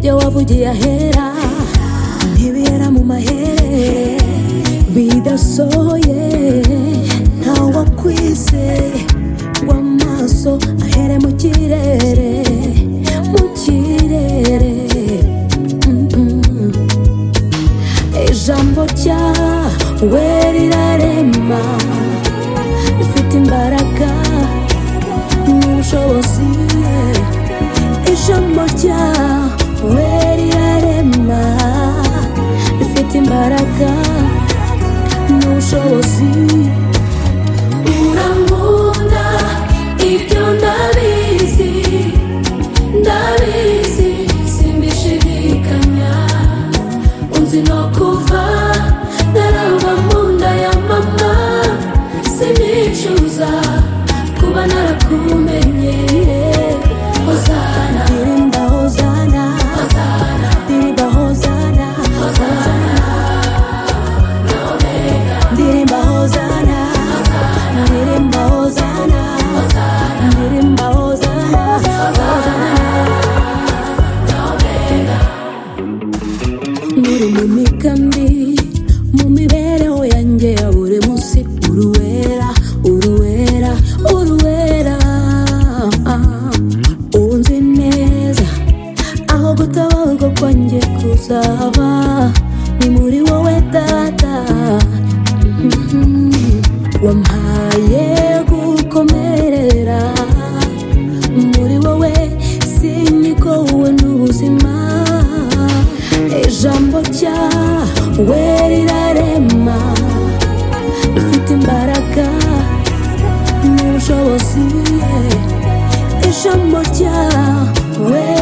yavugiye ahera ntibera mu mahere bidasohoye ntawe akwizeye ngo amaso ahere mu kirere mu kirere Mm, mm. ijambo ryawe rirarema rifite imbaraga n'ubushobozi ijambo ryawe rirarema rifite imbaraga n'ubushobozi urankunda ibyo ndabizi ndabizi simbishidikanya unzi no kuva narava mu nda ya mama sinicuza kuba narakumenye hozana ndirimba hozana hozana ndirimba hozana hozana ndirimba hozana ndirimba hozana ndirimba hozana hozana Nuri mu migambi mu mibereho yanjye ya buri munsi uruwera uruwera uruwera unzi neza aho gutabarwa kwanjye kuzaba ni muri wowe data wampaye gukomerera muri wowe sinyigowe n'ubuzima ijambo ryawe rirarema rifite imbaraga n'ubushobozi ijambo ryawe